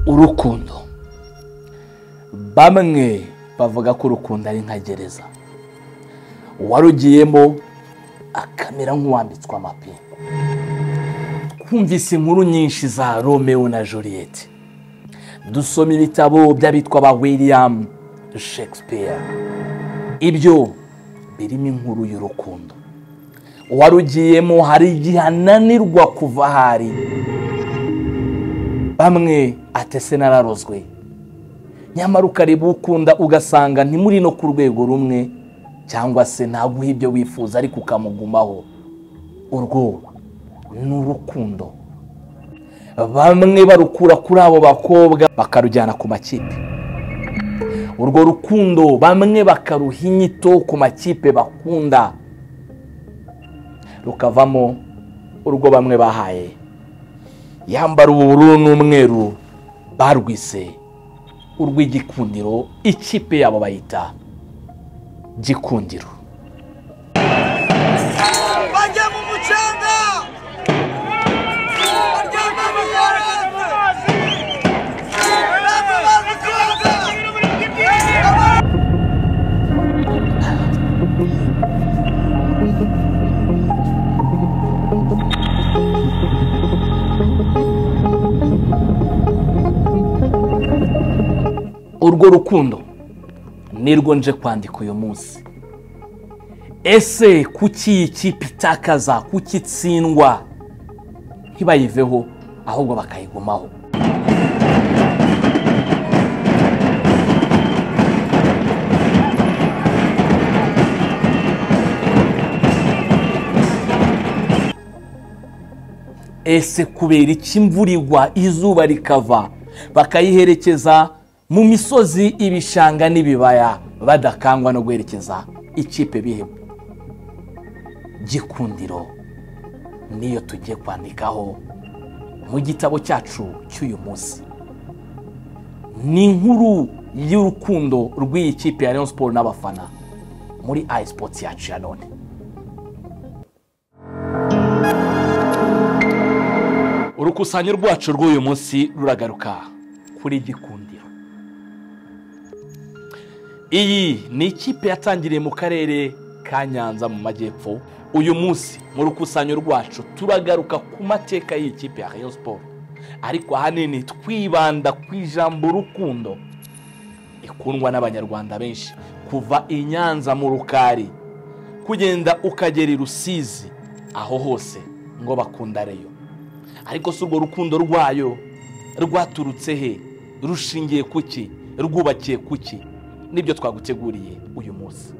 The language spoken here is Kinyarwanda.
urukundo bamwe bavuga ko urukundo ari nka gereza uwarugiyemo akamera nk'uwambitswe amapingu twumvise inkuru nyinshi za romeo na Juliet dusoma ibitabo by'abitwa ba william shakespeare ibyo birimo inkuru y'urukundo uwarugiyemo hari igihe ananirwa kuva aho ari bamwe atese nararozwe nyamara ukaribukunda ugasanga ntimuri no ku rwego rumwe cyangwa se ntaguha ibyo wifuza ariko ukamugumaho urwo ni urukundo bamwe barukura kuri abo bakobwa bakarujyana ku makipe urwo rukundo bamwe bakaruha inyito ku makipe bakunda rukavamo urwo bamwe bahaye yambara ubururu n'umweru barwise urw'igikundiro ikipe yabo bayita gikundiro bajya mu mucanga baryama mu mazi baryama mu koga urwo rukundo nirwo nje kwandika uyu munsi ese kuki iyi kipe itakaza kuki itsindwa ntibayiveho ahubwo bakayigumaho ese kubera iki imvura igwa izuba rikava bakayiherekeza mu misozi ibishanga n'ibibaya badakangwa no guherekeza ikipe bihebwe gikundiro niyo tugiye kwandikaho mu gitabo cyacu cy'uyu munsi ni inkuru y'urukundo rw'iyi kipe ya Rayon Sport n'abafana muri ayisipoti yacu ya none urukusanyo rwacu rw'uyu munsi ruragaruka kuri gikundiro iyi ni ikipe yatangiriye mu karere ka nyanza mu majyepfo uyu munsi mu rukusanyo rwacu turagaruka ku mateka y'iyi kipe ya Rayon Sport ariko ahanini twibanda ku ijambo urukundo ikundwa n'abanyarwanda benshi kuva i nyanza mu rukari kugenda ukagera i rusizi aho hose ngo bakunda reyo ariko si urwo rukundo rwayo rwaturutse he rushingiye kuki rwubakiye kuki nibyo twaguteguriye uyu munsi